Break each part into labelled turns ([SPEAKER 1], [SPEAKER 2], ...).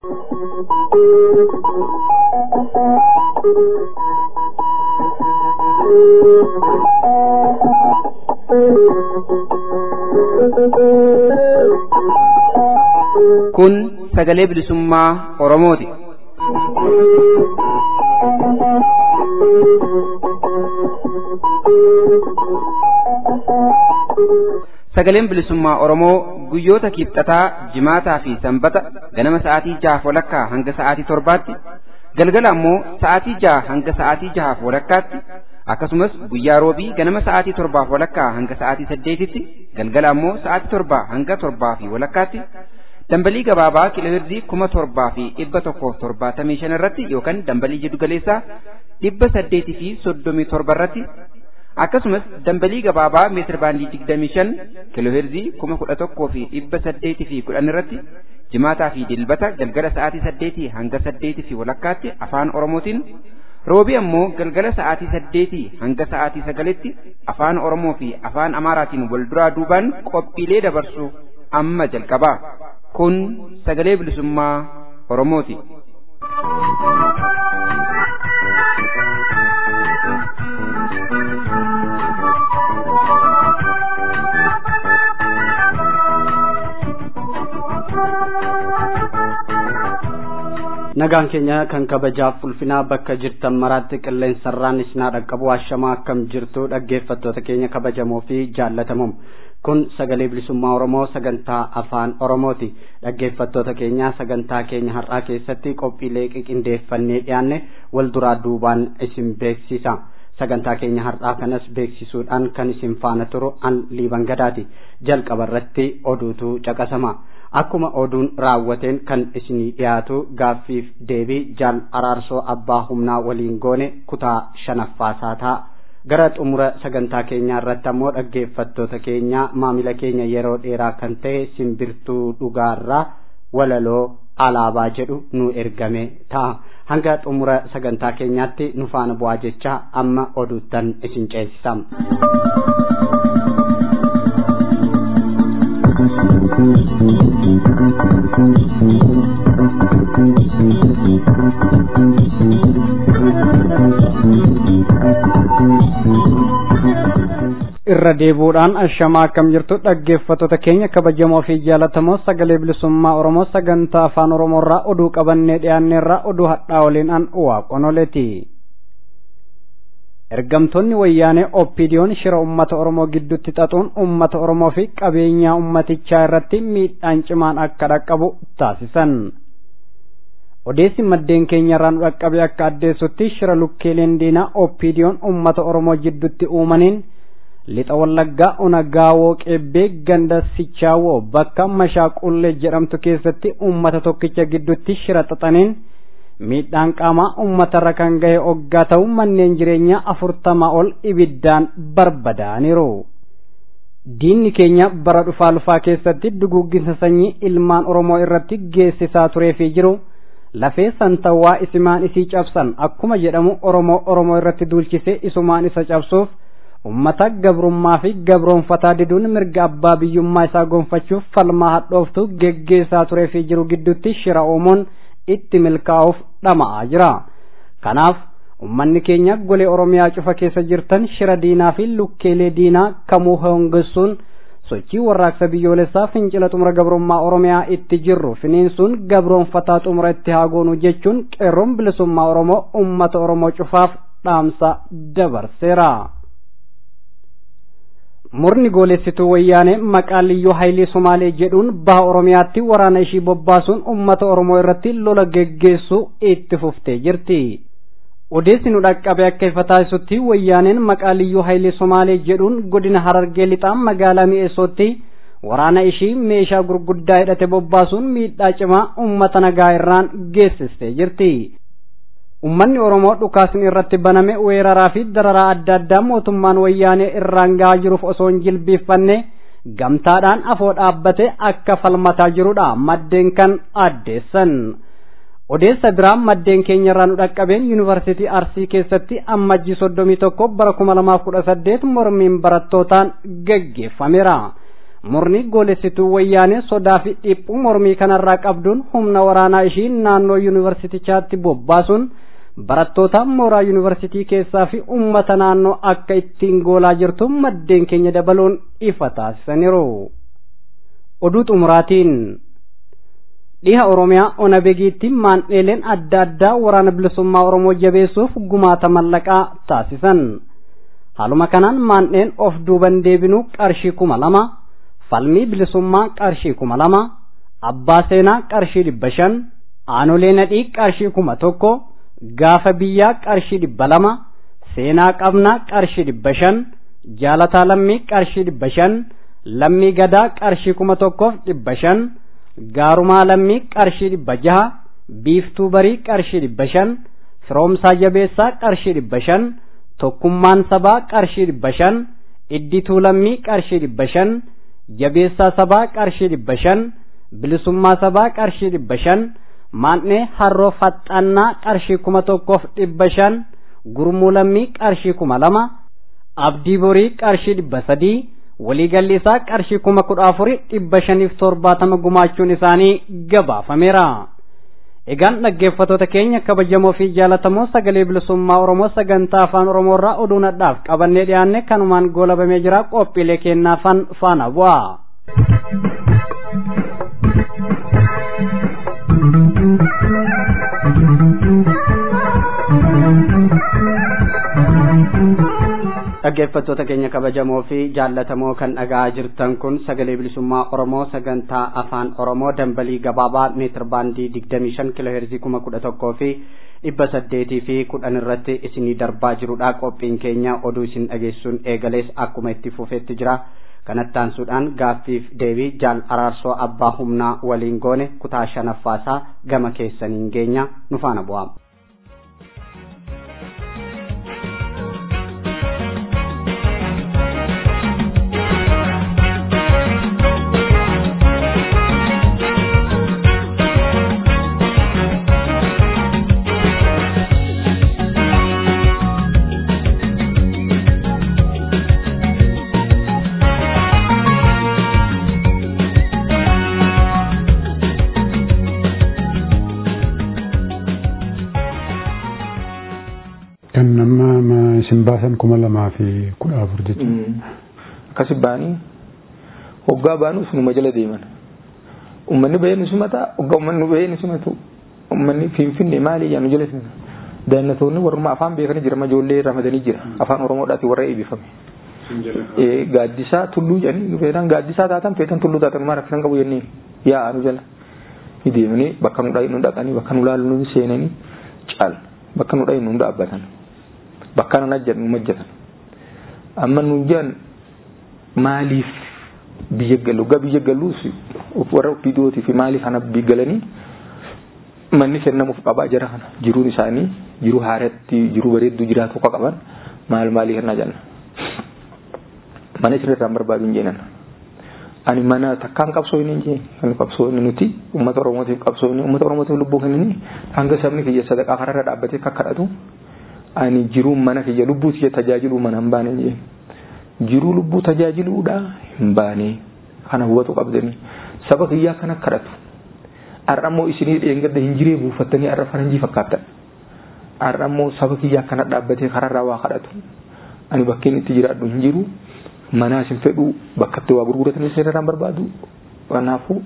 [SPEAKER 1] Kun sagalee bilisummaa Oromooti. Sagaleen bilisummaa Oromoo guyyoota kibxataa, jimaataa fi sanbata ganama sa'aatii jahaaf walakkaa hanga sa'aatii torbaatti, galgala ammoo sa'aatii jaha hanga sa'aatii jahaaf walakkaatti, akkasumas guyyaa roobii ganama sa'aatii torbaaf walakkaa hanga sa'aatii saddeetitti, galgala ammoo sa'aatii torbaa hanga torbaa fi walakkaatti, dambalii gabaabaa kilohirzii kuma torbaa fi dhibba tokkoof torbaatamii shan irratti yookaan dambalii jiddu galeessaa dhibba saddeetii fi soddomii torba irratti akkasumas dambalii gabaabaa meetir baandii digdamii shan kilohirzii kuma kudha tokkoo fi dhibba saddeetii fi kudhan irratti jimaataa fi dilbata galgala sa'aatii saddeetii hanga saddeetii fi walakkaatti afaan oromootiin roobii ammoo galgala sa'aatii saddeetii hanga sa'aatii sagalitti afaan oromoo fi afaan amaaraatiin wal duraa duubaan qophiilee dabarsu amma jalqabaa kun sagalee bilisummaa oromooti.
[SPEAKER 2] nagaan keenya kan kabajaaf ulfinaa bakka jirtan maraatti qilleensarraan isinaa dhaqqabu ashamaa akkam jirtu dhaggeeffattoota keenya kabajamoo fi jaallatamuum kun sagalee bilisummaa oromoo sagantaa afaan oromooti dhaggeeffattoota keenya sagantaa keenya har'aa keessatti qophiilee qiqindeeffannee dhiyaanne wal duraa duubaan isin beeksisa sagantaa keenya har'aa kanas beeksisuudhaan kan isin faana turu an liiban gadaati jalqaba irratti oduutu caqasama akkuma oduun raawwateen kan isinii dhiyaatu gaaffiif deebii jaal araarsoo abbaa humnaa waliin goone kutaa shanaffaasaa ta'a gara xumura sagantaa keenyaa irratti ammoo dhaggeeffattoota keenya maamila keenya yeroo dheeraa kan ta'e simbirtuu dhugaarraa walaloo alaabaa jedhu nu ergame ta'a hanga xumura sagantaa keenyaatti nu faana bu'aa jecha amma oduuttan isin ceesisam. irra deebuudhaan ashamaa akkam jirtu dhaggeeffattoota keenya kabajamoo fi jaalatamoo sagalee bilisummaa oromoo sagantaa afaan oromoorraa oduu qabannee dhiyaanneerraa oduu hadhaa waliin an waaqonoleeti ergamtoonni wayyaanee oppiidiyoon shira ummata oromoo gidduutti xaxuun ummata oromoo fi qabeenyaa ummatichaa irratti miidhaan cimaan akka dhaqqabu taasisan odeessi maddeen keenya irraa nu dhaqqabe akka addeessutti shira lukkeeleen diinaa oppiidiyoon ummata oromoo jidduutti uumaniin lixa wallaggaa ona gaawoo qeebbee ganda sichaawoo bakka mashaaqullee jedhamtu keessatti ummata tokkicha gidduutti shira xaxaniin miidhaan qaamaa uummatarra kan gahe oggaa ta'u manneen jireenyaa afurtamaa ol ibiddaan barbadaaniiru. diinni keenya bara dhufaa lufaa keessatti duguugginsa sanyii ilmaan oromoo irratti geessisaa turee fi jiru lafee santawwaa isimaan isii cabsan akkuma jedhamu oromoo oromoo irratti duulchisee isumaan isa cabsuuf ummata gabrummaa fi gabroonfataa diduun mirga abbaa biyyummaa isaa gonfachuuf falmaa hadhooftu geggeessaa turee fi jiru gidduutti shira uumuun itti milkaa'uuf dhama'aa jira kanaaf ummanni keenya golee oromiyaa cufa keessa jirtan shira diinaa fi lukkeelee diinaa kamuu hongessuun sochii warraaqsa biyyoolessaa fincila xumura gabrummaa oromiyaa itti jirru finiinsuun gabroonfataa xumura itti haa goonu jechuun qeerroon bilisummaa oromoo ummata oromoo cufaaf dhaamsa dabarseera. murni goolessituu wayyaanee maqaa liyyuu haayilii somaalee jedhuun baha oromiyaatti waraana ishii bobbaasuun ummata oromoo irratti lola geggeessuu itti fuftee jirti odeessi nu dhaqqabe akka ifa taasisutti wayyaaneen maqaa liyyuu haayilii somaalee jedhuun godina harargee lixaa magaalaa mi'eessootti waraana ishii meeshaa gurguddaa hidhate bobbaasuun miidhaa cimaa ummata nagaa irraan geessistee jirti ummanni oromoo dhukaasni irratti baname weeraraa fi dararaa adda addaa mootummaan wayyaanee irraan gahaa jiruuf osoo hin jilbiiffanne gamtaadhaan afoo dhaabbate akka falmataa jirudha maddeen kan addeessan odeessa biraa maddeen keenya irraa nu dhaqqabeen yuunivarsiitii arsii keessatti ammajjii soddomii tokko bara kuma lamaaf kudha saddeet mormiin barattootaan gaggeeffameera murni goolessituu wayyaanee sodaa fi dhiphuu mormii kanarraa qabduun humna waraanaa ishii naannoo yuunivarsiitichaatti bobbaasuun barattoota mooraa yuunivarsiitii keessaa fi ummata naannoo akka ittiin goolaa jirtu maddeen keenya dabaluun ifa taasisaniiru. Oduu xumuraatiin dhiha Oromiyaa ona begiitti maandheeleen adda addaa waraana bilisummaa Oromoo jabeessuuf gumaata mallaqaa taasisan. Haaluma kanaan maandheen of duuban deebinuu qarshii kuma lama, falmii bilisummaa qarshii kuma lama, abbaa seenaa qarshii dhibba shan, aanolee nadhii qarshii kuma tokko, gaafa biyyaa qarshii dhibba lama, seenaa qabnaa qarshii dhibba shan, jaalataa lammii qarshii dhibba shan, lammii gadaa qarshii kuma tokkoof dhibba shan, gaarumaa lammii qarshii dhibba jaha, biiftuu barii qarshii dhibba shan, firoomsaa jabeessaa qarshii dhibba shan, tokkummaan sabaa qarshii dhibba shan, iddituu lammii qarshii dhibba shan, jabeessaa sabaa qarshii dhibba shan, bilisummaa sabaa qarshii dhibba shan, maandhee harroo faxxannaa qarshii kuma tokkoof dhibba shan, gurmuu lammii qarshii kuma lama, abdii borii qarshii dhibba sadii, waliigalli isaa qarshii kuma kudha afurii dhibba shaniif torbaatama gumaachuun isaanii gabaafameera. Egaan dhaggeeffattoota keenya kabajamoo fi jaalatamoo sagalee bilisummaa Oromoo sagantaa afaan Oromoo irraa oduu nadhaaf qabannee dhiyaanne kanumaan goolabamee jira qophiilee kennaafan faana bu'a. dhaggeeffattoota keenya kabajamoo fi jaallatamoo kan dhagaa jirtan kun sagalee bilisummaa oromoo sagantaa afaan oromoo dambalii gabaabaa meetir baandii digdamii shan kiloo heerzii kuma kudha tokkoo fi dhibba saddeetii fi kudhan irratti isinii darbaa jirudha qophiin keenya oduu isin dhageessuun eegalees akkuma itti fufeetti jira kanattaansuudhaan gaaffiif deebii jaal araarsoo abbaa humnaa waliin goone kutaa shanaffaasaa gama keessaniin geenya nu faana bu'aa.
[SPEAKER 3] kan nama isin baasan kuma lamaa fi kudha afur jechuudha.
[SPEAKER 4] Akkasi baanii hoggaa baanu sunuma jala deeman. Uummanni bahee nu simata hoggaa uummanni bahee nu simatu uummanni finfinne maali yaa nu jala simata. Daannatoonni warruma afaan beekanii jira ijoollee ramadanii jira afaan oromoodhaati warra eebbifame. Gaaddisaa tulluu jedhanii feetan gaaddisaa taatan feetan tulluu taatan maal rakkisan qabu jenneen yaa nu jala. Ni deemanii bakka nu dhaqanii bakka nu laalu nu seenanii caal bakka nu dhaqnu nu dhaabbatan. bakka nan ajjan nu majjatan amma nu jan maaliif biyya galu ga biyya galuus warra bidootii fi maaliif kana biyya galanii manni kennamuuf qabaa jira kana jiruun isaanii jiru haaratti jiru bareedduu jiraatu akka qaban maal maalii kenna janna mana isin irraan barbaadu hin jeenan ani mana takkaan qabsoo hin jeen kan qabsoo inni nuti uummata oromootiif qabsoo inni uummata oromootiif lubbuu kennini hanga sabni kiyya sadaqaa kararra dhaabbatee kakkadhatu ani jiruu mana kiyya lubbuu kiyya tajaajiluu mana hin baane jeen jiruu lubbuu tajaajiluudha hin baane kana hubatu qabdanii saba kiyyaa kana kadhatu har'ammoo isinii dheengadda hin jiree buufattanii har'a faranjii fakkaattan har'ammoo saba kiyyaa kana dhaabbatee kararraa waa kadhatu ani bakkeen itti jiraadhu hin jiru manaa isin fedhu bakkatti waa gurguratanii isinirraan barbaadu kanaafuu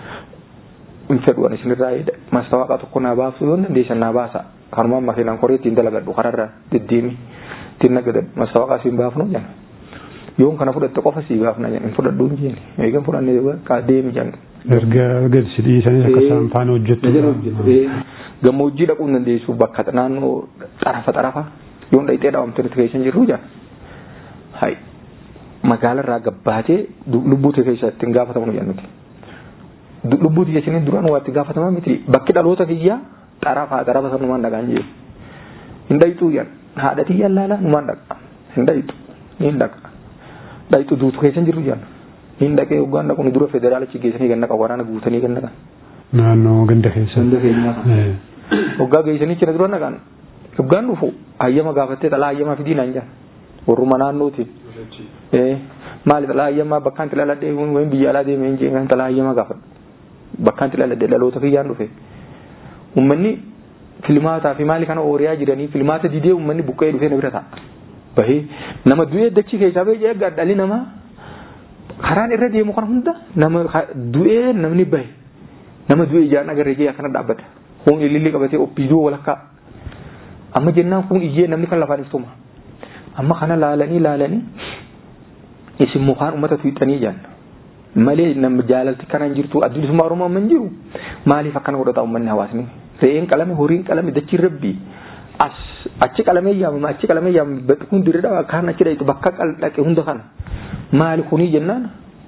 [SPEAKER 4] hin fedhu ani isinirraa mastawaaqa tokko naa baasuu yoo dandeessan naa baasa kanumaan makiinaan koree ittiin dalagadhu kararra deddeemi ittiin nagadadhu mastawaaqa siin baafnu jenna yoon kana fudhatte qofa sii baafna jenna hin fudhadhu hin jeeni eegan fudhanne kaa deemi jenna.
[SPEAKER 3] Erga gad si dhiisanii akka isaan faana hojjettu.
[SPEAKER 4] Gammoojjii dhaquu hin dandeessu bakka naannoo xarafa xarafa yoon dhaqxee dhaawamte nuti keessa hin jirru jenna. Hai magaalarraa gabbaatee lubbuu ta'e keessa ittiin gaafatamu jennuti. Lubbuu ta'e isiniin duraan waa itti gaafatamaa miti bakki dhaloota kiyyaa xarafa xarafa sanumaan dhagaan jee. Hin dhaqxuu jenna haadha tiyyaan laalaa numaan dhaqa hin dhaqxu hin dhaqa. Dhaqxu duutu keessa hin jirru jenna. Hin dhaqee hoggaan dhaqu dura federaalichi geessanii ganna qabu waraana guutanii ganna kan.
[SPEAKER 3] Naannoo ganda keessa.
[SPEAKER 4] Ganda keenyaa kan. Hoggaa geessanii cina dura naqan. Hoggaan dhufu hayyama gaafattee xalaa hayyamaa fidii naan jedhan. Warruma naannootiin. maali xalaa hayyamaa bakkaan itti dhaladhee wayim biyya alaa deemee hin jeen xalaa hayyamaa gaafadhu bakkaan itti dhaladhee dhaloota kiyyaan dhufe ummanni filmaataa fi maali kana ooriyaa jiranii filmaata didee ummanni buqqee dhufee na bira ta'a bahee nama du'ee dachii keessaa bahee eeggaa dhalli namaa karaan irra deemu kana hunda nama du'ee namni bahe nama du'ee ijaan agarree jee akkana dhaabbata kun ilillee qabatee oppiiduu walakkaa amma jennaan kun iyyee namni kan lafaan iftuma amma kana laalanii laalanii isin mukaan ummata tuuxanii jaan malee nama jaalalti kana hin jirtu addunyummaa oromoo amma hin jiru maaliif akkana godhata ummanni hawaasni re'een qalame horiin qalame dachiin rabbii as achi qalamee yaamama achi qalamee yaamama hundi irra dhawa kaan achi dhayitu bakka dhaqe hunda kana maali kunii jennaan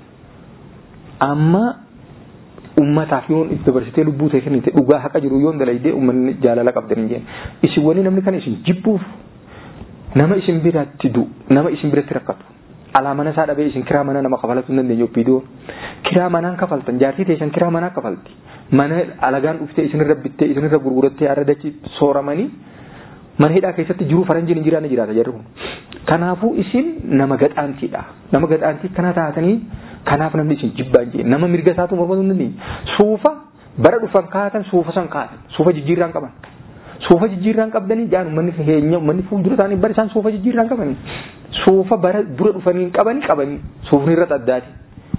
[SPEAKER 4] amma ummataaf yoon itti dabarsitee lubbuu ta'e kennite dhugaa haqa jiru yoon dalaydee ummanni jaalala qabdan hin jeen isin wani namni kana isin jibbuuf nama isin biratti du nama isin biratti rakkatu alaa mana isaa dhabee isin kiraa mana nama kafalatu hin dandeenye oppiidoo kiraa manaan kafaltan jaartii teessan kiraa manaa kafalti mana alagaan dhuftee isinirra bittee isinirra gurgurattee arra dachi sooramanii mana hidhaa keessatti jiruu faranjiin hin jiraanne jiraata jarri kun kanaafuu isin nama gadhaantiidha nama gadhaantii kana taatanii kanaaf namni isin jibbaa hin jeen nama mirga isaatu mormatu hin dandeenye suufa bara dhufan kaatan suufa san kaatan suufa jijjiirraan qaban suufa jijjiirraan qabdanii jaan ummanni heenya ummanni fuuldura isaanii bara isaan suufa jijjiirraan qabanii suufa bara dura dhufanii qabanii qabanii suufni irra addaati.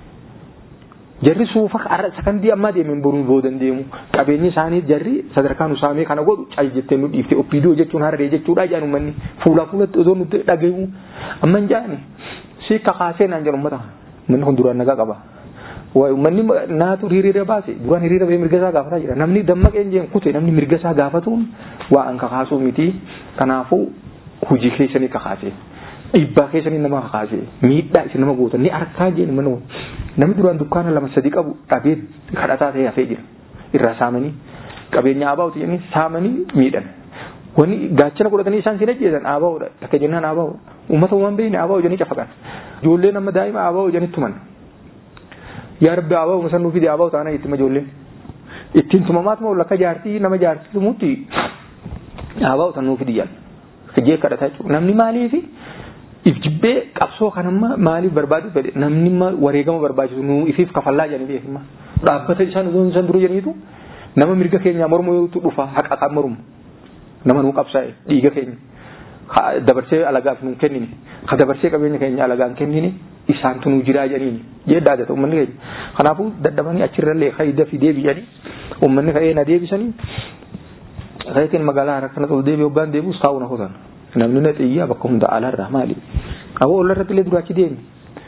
[SPEAKER 4] Jarri suufa har'a sakandii ammaa deemeen boruun boodan deemu qabeenyi isaanii jarri sadarkaan usaamee kana godhu cal jettee nu dhiifte oppiidoo jechuun harree jechuudha jaan ummanni fuulaa fuulatti osoo nuti dhagayu amma hin jaani si kakaasee naan jedhu ummata manni kun duraan nagaa qaba. Manni naatu hiriira baase duraan hiriira bahee mirga isaa gaafataa jira namni dammaqee hin jeen kute namni mirga isaa gaafatuun waa an kakaasuu miti kanaafuu hojii keessanii kakaasee. dhiibbaa keessanii nama kakaasee miidhaa isin nama gootan ni arkaa jeen mana namni duraan dukkaana lama sadii qabu dhabee kadhataa ta'ee hafee jira irraa saamanii qabeenya aabaa'uti jedhanii saamanii miidhan wani gaachana godhatanii isaan sin ajjeesan aabaa'uudha akka jennaan aabaa'uudha uummata uumaan beekne aabaa'u jedhanii cafaqan ijoollee nama daa'ima aabaa'u jedhanii tuman yaa rabbi aabaa'u san nuufide aabaa'u taana itti ijoolleen ittiin tumamaat moo lakka jaartii nama jaartii tumutti aabaa'u tan nuufidi jedhan jee kadhataa jechuudha namni maaliifi if jibbee qabsoo kanamma maaliif barbaadu fedhe namni wareegama barbaachisu nu ifiif kafallaa jedhanii beekama dhaabbata isaan osoo isaan dura jedhaniitu nama mirga keenya mormu yootu dhufa haqa kan mormu nama nu qabsaa'e dhiiga keenya dabarsee alagaaf nu kennine ka dabarsee qabeenya keenya alagaan kennine isaantu nu jiraa jedhaniini jee daadata uummanni keenya kanaafuu dadhabanii achirrallee kayda fi deebi'anii uummanni ka'ee na deebisanii kayetiin magaalaa harka kanatti ol deebi'ee hoggaan deebi'us taa'u na kutan namni na xiyyaa bakka hunda alaarraa maali awoo ol irratti illee duraachi deemi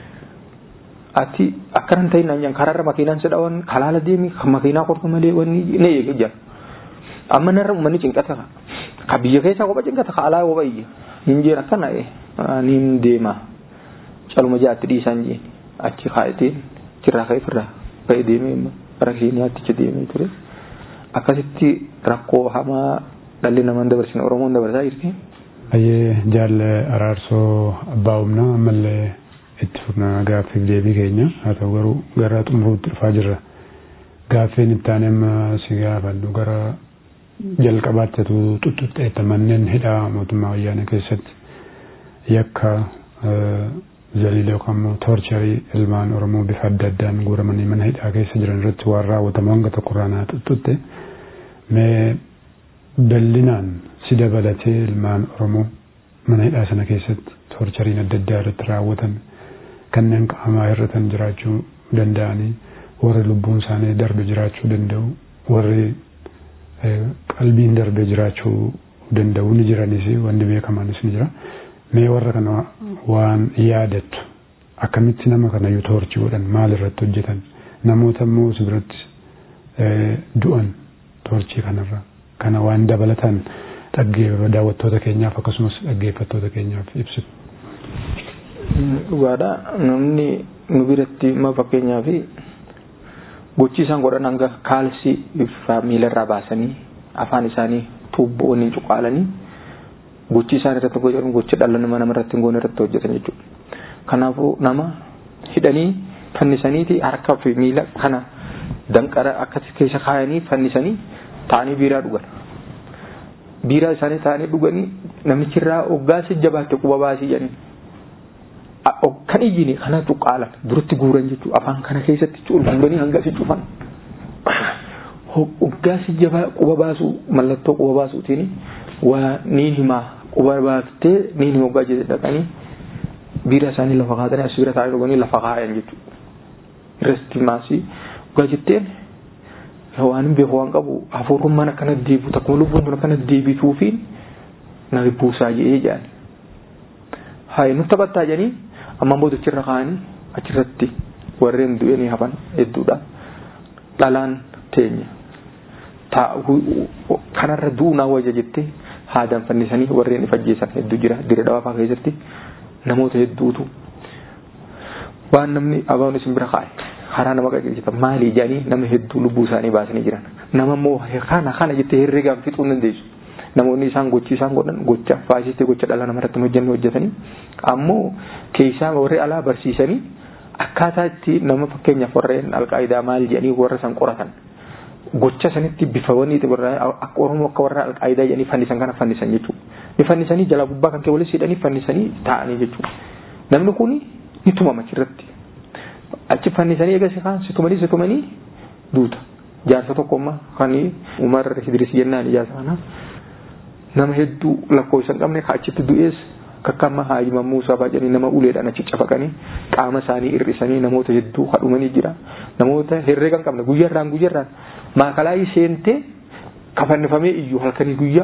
[SPEAKER 4] ati akkanan ta'in naan karaarra makiinaan sedhawan kalaala deemi makiinaa kortu malee wanni ne eege jaa amma narra uummanni cinqata ka biyya keessaa kopha cinqata ka alaa kopha iyya hin jeen akkana niin deema caluma jaatti dhiisaan jeen achi kaa'itiin chirraa ka'e firraa ba'e deemee bara keeniyaatti achi deemee ture akkasitti rakkoo hamaa dhalli namaan dabarsine oromoon dabarsaa jirti.
[SPEAKER 3] Ayyee jaalle araarsoo abbaa humnaa ammallee itti fufna gaaffiif deebii keenya haa ta'u garuu gara xumuruutti dhufaa jirra. Gaaffiin itti aanee amma si gaafadhu gara jalqabaatti tuttuqqeetta manneen hidhaa mootummaa wayyaanee keessatti yakka zaliila yookaan immoo toorcharii ilmaan oromoo bifa adda addaan guuramanii mana hidhaa keessa jiran irratti waan raawwatamu hanga tokkorraa naa tuttutte mee bal'inaan si dabalatee ilmaan oromoo mana hidhaa sana keessatti toorchariin adda addaa irratti raawwatan kanneen qaamaa hir'atan jiraachuu danda'anii warri lubbuun isaanii darbe jiraachuu danda'u warri qalbiin darbe jiraachuu danda'u ni jiranis wanni beekamaanis ni jira. mee warra kana waan yaadattu akkamitti nama kana yoo toorchi godhan maal irratti hojjetan namoota immoo si biratti du'an toorchii kanarra kana waan dabalatan daawwattoota keenyaaf akkasumas dhaggeeffattoota keenyaaf ibsitu.
[SPEAKER 4] Dhugaadha namni nu biratti ma fakkeenyaa fi gochi isaan godhan hanga kaalsii miilarraa baasanii afaan isaanii tuubboonni cuqaalanii gochi isaan irratti godhan gocha dhala nama namarratti hin goone irratti hojjetan jechuudha. Kanaafuu nama hidhanii fannisaniiti harkaa fi miila kana danqara akka keessa kaayanii fannisanii taa'anii biiraa dhugan. Biiraa isaanii taa'anii dhuganii namichirraa hoggaa si jabaatte quba baasii jedhanii. kan iyyine kana tuqqaalan duratti guuran jechuudha afaan kana keessatti ol guuranii hanga si cufan hoggaasi jabaa quba baasu mallattoo quba baasuutiin waa niin himaa quba baaftee niin hima hoggaa jedhe dhaqanii biira isaanii lafa kaatanii as bira taa'ee dhuganii lafa kaayan jechuudha irratti maasii hoggaa jetteen waan hin beeku waan qabu hafuurummaan akkana deebitu akkuma lubbuun kun akkana deebituufiin na buusaa jedhee jedhan haa nutti taphattaa jedhanii ammaan booda achirra kaa'anii achirratti warreen du'anii hafan hedduudha dhalaan teenya kanarra du'u naa wayya jettee haadaan fannisanii warreen ifajjeessan hedduu jira dira dhawaafaa keessatti namoota hedduutu waan namni abaan isin bira kaa'e karaa nama qaqqeessita maalii jedhanii nama hedduu lubbuu isaanii baasanii jiran nama immoo kana kana jettee herreegaan fixuu hin dandeessu namoonni isaan gochi isaan godhan gocha faasistee gocha dhala namarratti hojjennu hojjetanii ammoo keessaa warri alaa barsiisanii akkaataa itti nama fakkeenyaaf warreen alqaayidaa maal jedhanii warra san qoratan gocha sanitti bifa waniiti warra akka oromoo akka warra alqaayidaa jedhanii fannisan kana fannisan jechuudha ni fannisanii jala gubbaa kan kee walitti hidhanii fannisanii taa'anii jechuudha namni kun ni tumama achirratti achi fannisanii eegasi kaan si tumanii si tumanii duuta jaarsa tokko ammaa kan umar idris jennaan ijaarsa kanaa nama hedduu lakkoofsa hin qabne achitti du'ees kakkama haajima Muusaa baajanii nama uleedhaan achi cafaqanii qaama isaanii hir'isanii namoota hedduu hadhumanii jira namoota herreega hin qabne guyyaarraan guyyaarraan maakalaayii seentee kafannifamee iyyuu halkanii guyyaa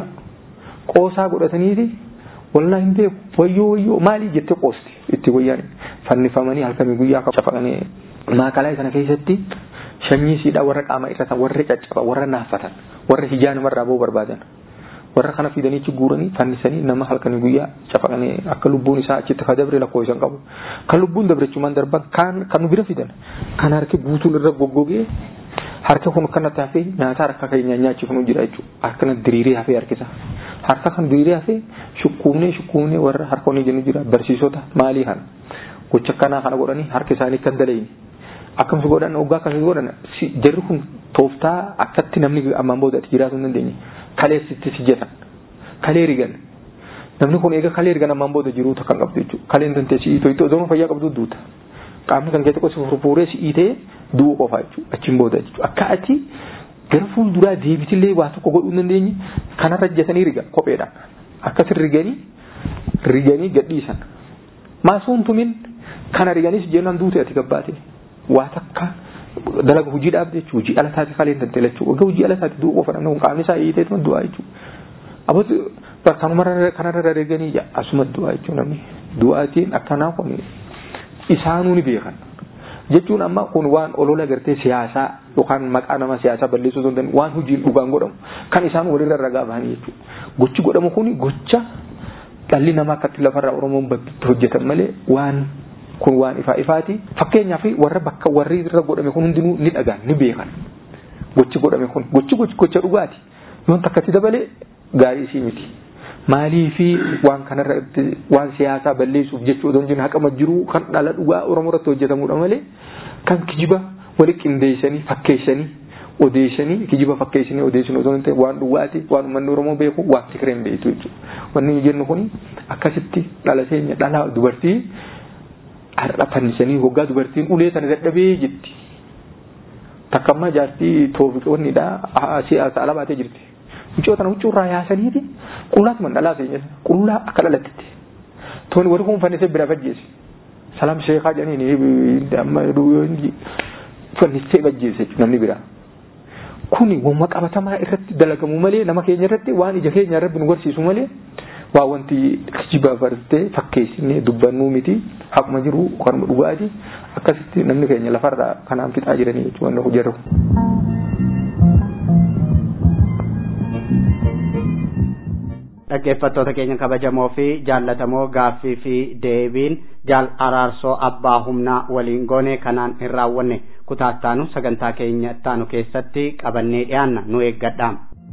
[SPEAKER 4] qoosaa godhataniiti wallaa hin beeku wayyoo wayyoo maalii jettee qoosti itti wayyaan fannifamanii halkanii guyyaa cafaqanii maakalaayii sana keessatti shanyii siidhaa warra qaama irratan warra caccaba warra naaffatan warra hijaa namarraa ba'uu barbaadan warra kana fidanii achi guuranii fannisanii nama halkanii guyyaa cafaqanii akka lubbuun isaa achitti ka dabre lakkoofsan qabu kan lubbuun dabrechumaan darban kan kan nu bira fidan kan harki guutuun irra goggogee harka kun kanatti hafee nyaata harka keenya nyaachiifnu jira jechuudha harka kana diriiree hafee harkisa harka kan diriiree hafee shukkuumnee shukkuumnee warra harkoonni jennu jira barsiisota maalii kana gocha kanaa kana godhanii harka isaanii kan dalayni akkamsi godhan oggaa akkamsi godhan jarri kun tooftaa akkatti namni ammaan booda ati jiraatu hin dandeenye kaleessitti si jetan kalee rigan namni kun eega kalee rigan ammaan booda jiruuta kan qabdu jechuudha kaleen tantee si iitoo ittoo zooma fayyaa qabdu duuta qaamni kan keessatti qosi furfuuree si iitee du'uu qofa jechuudha achiin booda jechuudha akka ati gara fuulduraa deebitillee waa tokko godhuu hin dandeenye kanarra jetanii riga kopheedhaan akkas riganii riganii gadhiisan maasuun tumin kana riganis jennaan duute ati gabbaate waa takka dalaga hojii dhaabde jechuudha hojii ala taate kaleen tantee jechuudha waggaa hojii ala taate du'uu qofa namni kun qaamni isaa hiitee tuma du'aa jechuudha abbootti bakkanuma kanarra reeganii asuma du'aa jechuudha namni du'aatiin akkanaa kun isaanuu ni beekan jechuun amma kun waan olola gartee siyaasaa yookaan maqaa nama siyaasaa balleessuu osoo hin dandeenye waan hojiin dhugaan godhamu kan isaan walirra ragaa bahanii jechuudha gochi godhamu kun gocha dhalli namaa akkatti lafarraa oromoon bakkitti hojjetan malee waan kun waan ifaa ifaati fakkeenyaaf warra bakka warri irra godhame kun hundinuu ni dhagaan ni beekan gochi godhame kun gochi gocha dhugaati yoon takkatti dabalee gaarii isii miti maalii fi waan kanarratti waan siyaasaa balleessuuf jechuu odoo hin haqama jiruu kan dhala dhugaa oromoo irratti hojjetamudha malee kan kijiba wali qindeessanii fakkeessanii odeessanii kijiba fakkeessanii odeessanii osoo hin ta'e waan dhugaati waan uummanni oromoo beeku waan fikireen beektu jechuudha wanni jennu kun akkasitti dhala teenya dhala dubartii har'a fannisanii hoggaa dubartiin ulee sana dadhabee jetti takkammaa jaartii toofiqoonnidha siyaasa ala baatee jirti mucoo tana huccuu irraa yaasaniiti qullaatti man dhalaa seenya qullaa akka dhalattitti tooni warri kun fannisee bira fajjeesse salaam sheekaa jedhaniin amma fannisee fajjeesse namni biraa kuni wamma qabatamaa irratti dalagamu malee nama keenya irratti waan ija keenya irratti nu garsiisu malee waa wanti kijiba bartee fakkeessinee dubbannuu miti haquma jiru kanuma dhugaati akkasitti namni keenya lafarraa kanaan fixaa jiranii jechuudha hojjetu.
[SPEAKER 2] dhaggeeffattoota keenya kabajamoo fi jaallatamoo gaaffii fi deebiin jaal araarsoo abbaa humnaa waliin goone kanaan hin raawwanne kutaattaanu sagantaa keenya ittaanu keessatti qabannee dhiyaanna nu eeggadhaa.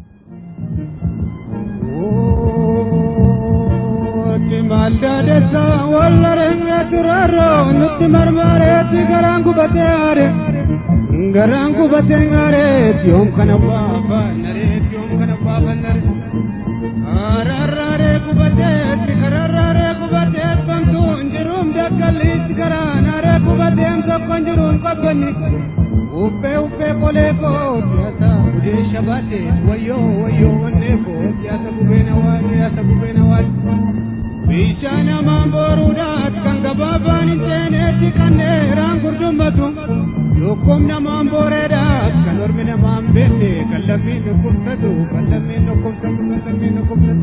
[SPEAKER 5] Maldadessa wallarenge turarro nutti marmareetti garaan gubatee aare garaan gubatee aareetti yoom kana baafannareetti yoom kana baafannare ararraaree gubateetti kararraaree gubateet bantuu injiruum dakkalle babbanni uffee uffee qolee koo siyaasa gudee shabaate wayyoo wayyoo wannee koo siyaasa gubeen hawaasa siyaasa gubeen hawaasa bishaan hamaan booruudhaat kan gabaabaan hin seeneetti kan dheeraan gurdummatu lukkum namaan booreedhaat kan ormi namaan beenne kan lammiin dhukkubsatu kan lammiin dhukkubsatu kan lammiin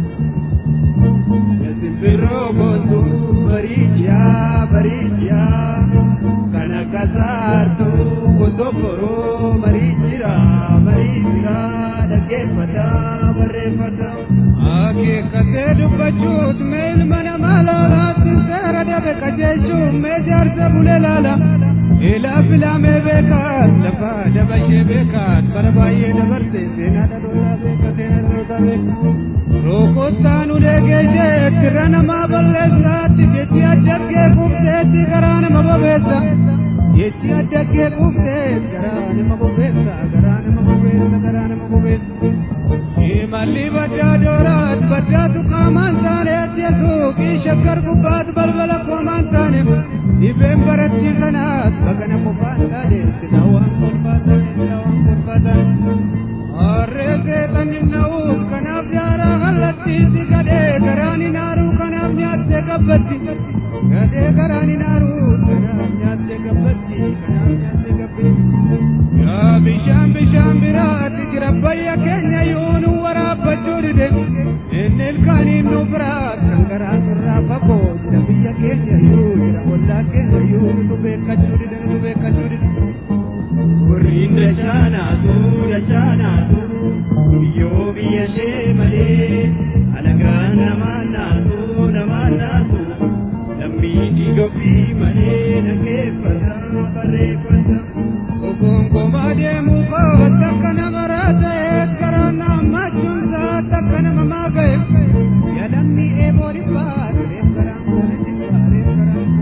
[SPEAKER 5] dhukkubsatu simbirroo gootu bariichiyaa bariichiyaa kan akka saartu gondokkoroo bariichira bariichira dhaggeeffata barreeffata. Akeekkatee dubbachuut mee ilma namaa laalaatti seera dabe qajeelchuun mee jaarsa bulee laala. Ilaa filaamee beekaat lafa dabashee beekaat bara baay'ee dabarte seenaa dhalootaa beeka seenaa dhalootaa beeka. Rokottaan ulee geeshee tirra namaa balleessaatti jechi addaggee kufteetti garaa nama bobeessa. Jechi addaggee kufteet garaa nama bobeessa garaa nama bobeessa garaa nama bobeessa. Imalli baddaa dooraat baddaatu qaamaan taaneetti yesuuqii shakkar gubbaat balbala qoomaan taane dhibeen baratti kanaas bagana qofaan taane sila waan kolfaa taane sila waan kolfaa taane. Harree seexanni na'uuf kanaaf jaaraa kallattiitti gadhee garaan inaaruu kanaaf nyaattee gabbatti. Gadhee garaan inaaruu kanaaf nyaattee gabbatti kanaaf nyaattee gabbatti. Yaa bishaan bishaan biraatti jira bayya keenya yoonu waraabbachuu dide. Inni ilkaaniin nu biraat kan garaan irraa fagoo jira biyya keenya yoo jira ollaa keenya yoo nu beekkachuu dide nu beekkachuu dide. Warriin dachaanaatu dachaanaatu biyyoo biyya ishee malee alagaan namaan naatu namaan naatu lammii dhiiga ofii malee dhaggeeffata barreeffata. Ogongomaa deemuu kootti akka nama raata'e karaan naammachuun isaatti akka nama maaga'e yaadamni eeboo dhibbaa reef garaan koona jibbaa reef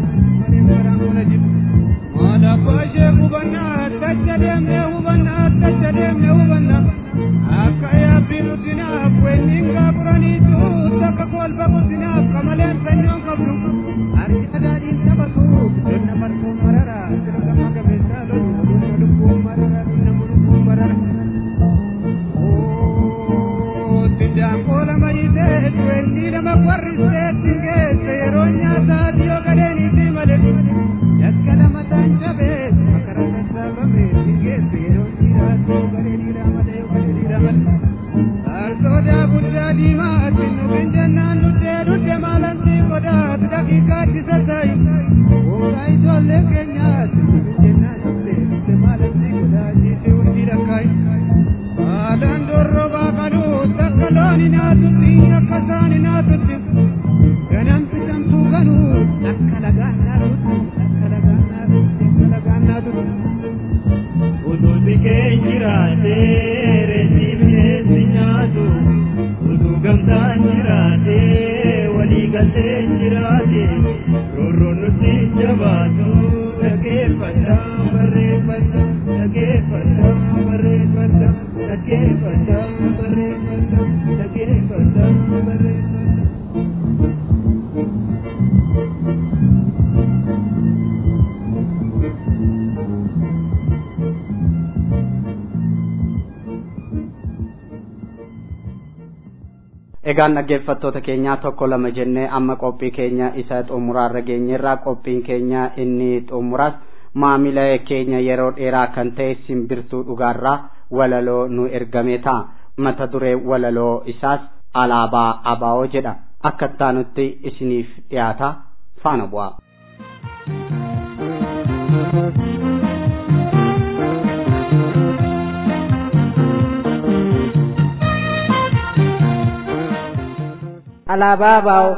[SPEAKER 5] garaan koona jibbaa. Maala baashee hubannaa tacha deemnee hubannaa tacha deemnee hubannaa akka yaabbii nuttinaaf wenniin gaafuraniitu takka kolfa guddinaaf qamaleen sanyoon qabdu harki daadhiin taphatu kenna marfuun marara sirga magameessaa lolu dhuma lubbuun marara nama lubbuun marara. Tindaan koola mayitee wennii nama warriseetti geesse yeroo nyaataa dhiyoo gadeeniitii malee. Yakka lama taan jabee makara sassaabame geesse yeroo dhiiraatu galee dhiiraa malee galee dhiiraa malee. Saalsoodaa guddaa diimaatti nufin jennaan nuttee dudde maalantii qodaatu daqiiqaatti sassaayi. Gootaa ijoollee keenyaatti nufin jennaan dudde dudde maalantii qodaatti hundi dhakkaayi. Haalaan dorrobaa kanuu takka loon hinaatutti akka isaan hinaatutti. Ganamti samtuu kanuu akka lagaan naatutti akka lagaan naatutti akka lagaan naatutti. Utuu sikeen jiraatee reetii bineensi nyaatu utuu gamtaan jiraatee walii galtee jiraate roorroon nuti jabaatu dhaggeeffata barreeffata dhaggeeffata barreeffata dhaggeeffata barreeffata dhaggeeffata barreeffata.
[SPEAKER 2] Egaan dhaggeeffattoota keenyaa tokko lama jennee amma qophii keenya isa xumuraarra geenyerraa qophiin keenya inni xumuraas maamila keenya yeroo dheeraa kan ta'e simbirtuu dhugaarraa walaloo nu ergame ta'a. Mata duree walaloo isaas alaabaa abaa'oo jedha. Akka ittaanutti isiniif dhiyaata faana bu'aa.
[SPEAKER 6] alaabaa baa'oo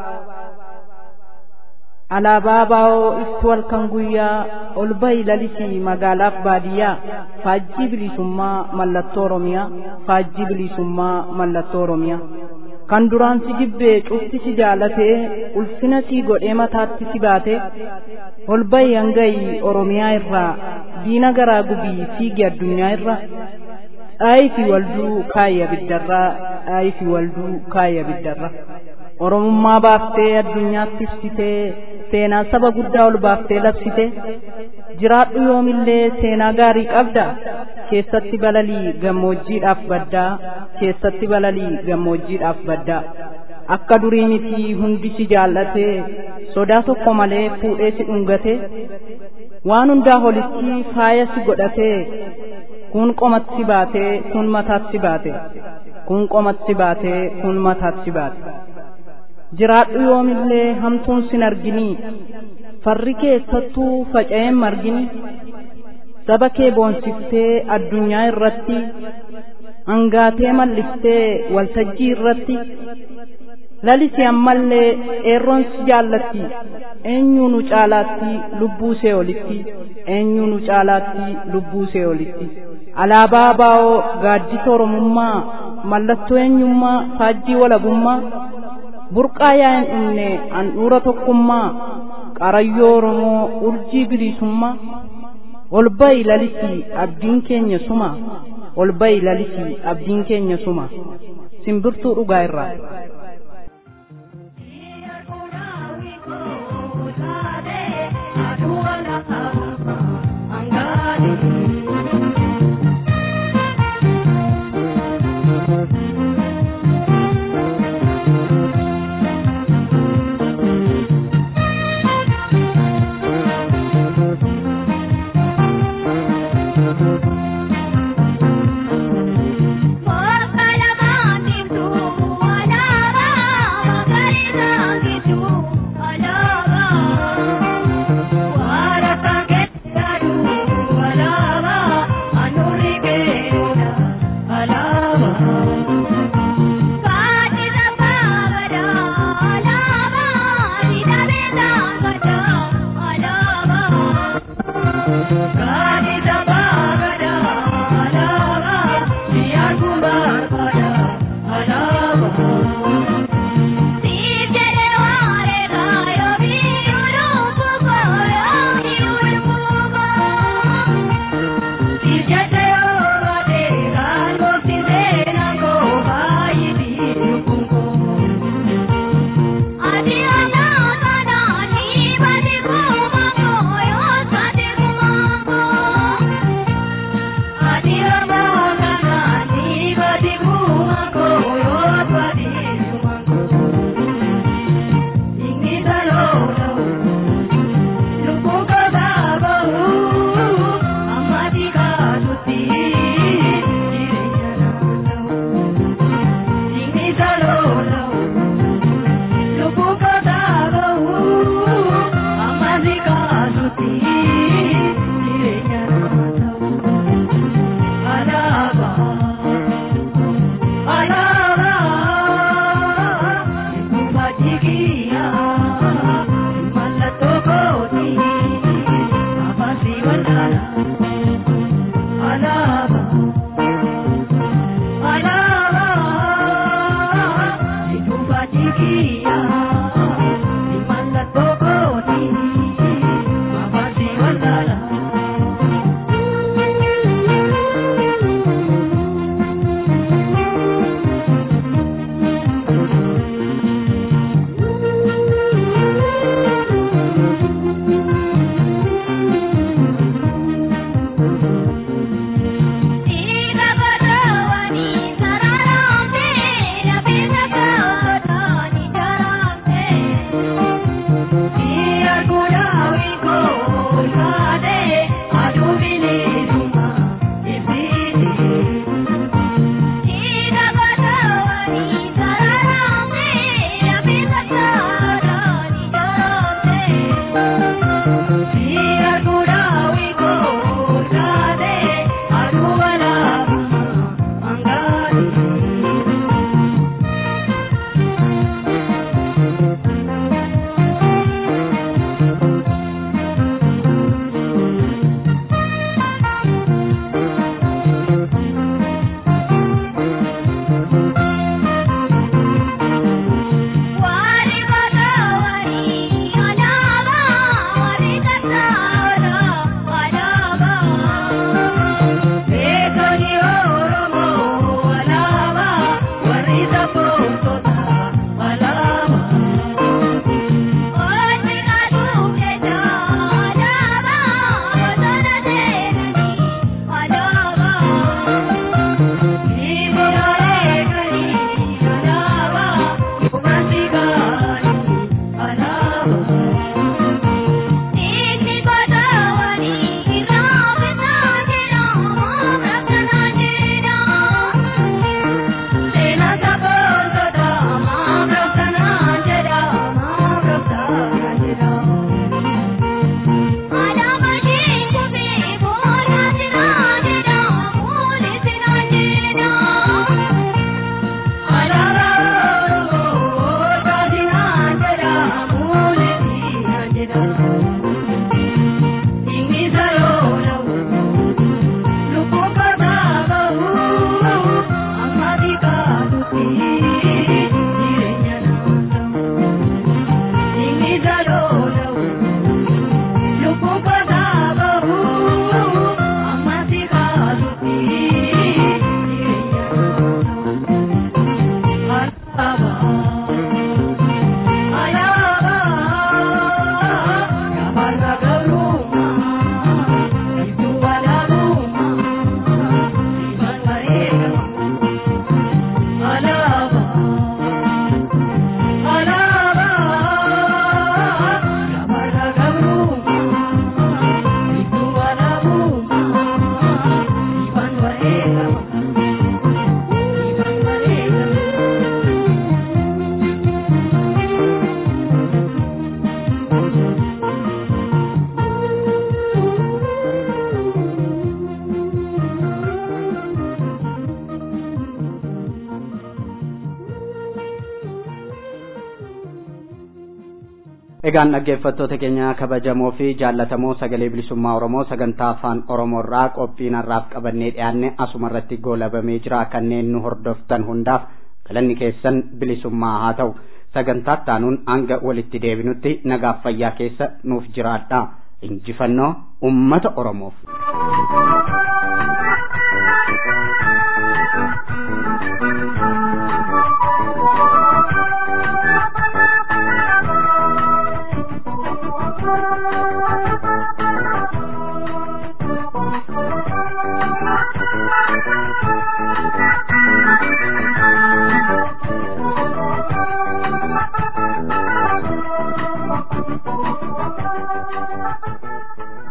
[SPEAKER 6] alaabaa baa'oo iftuu halkan guyyaa ol bahi lalisii magaalaaf baadiyyaa faajjii bilisummaa mallattoo oromiyaa faajjii bilisummaa mallattoo oromiyaa kan duraan si jibbee cufti si jaalatee ulfina sii godhee mataatti si baatee ol bahi hangayi oromiyaa irraa diina garaa gubii fiigi addunyaa irra dhaayifi walduu kaayya biddarraa dhaayifi walduu kaayya biddarra oromummaa baaftee addunyaatti ibsitee seenaa saba guddaa ol baaftee labsite jiraadhu yoomillee seenaa gaarii qabda keessatti balalii gammoojjiidhaaf baddaa keessatti balalii gammoojjiidhaaf baddaa akka durii miti hundi si jaallatee sodaa tokko malee fuudhee si dhungate waan hundaa holitti faaya si godhatee kun qomatti baatee kun mataatti baate kun qomatti baatee kun mataatti baate jiraadhu yoomillee hamtuun sin arginii farri keessattuu faca'een margini saba kee boonsiftee addunyaa irratti angaatee malliftee waltajjii irratti lalisi ammallee eerroon si jaallatti eenyuu nu caalaatti lubbuu see olitti eenyuu nu caalaatti lubbuu see olitti alaabaa baa'oo gaaddisa oromummaa mallattoo eenyummaa faajjii walabummaa burqaa yaa hin dhumne handhuura tokkummaa qarayyoo oromoo urjii bilisummaa ol ba'i lalisii abdiin keenya suma ol ba'i lalisii abdiin keenya suma simbirtuu dhugaa irraa
[SPEAKER 2] Egaan dhaggeeffattoota keenya kabajamoo fi jaallatamoo sagalee bilisummaa Oromoo sagantaa afaan Oromoo irraa qophii har'aaf qabannee dhiyaanne asuma irratti goolabamee jira kanneen nu hordoftan hundaaf galanni keessan bilisummaa haa ta'u sagantaa taanuun hanga walitti deebinutti nagaaf fayyaa keessa nuuf jiraadha injifannoo ummata Oromoof.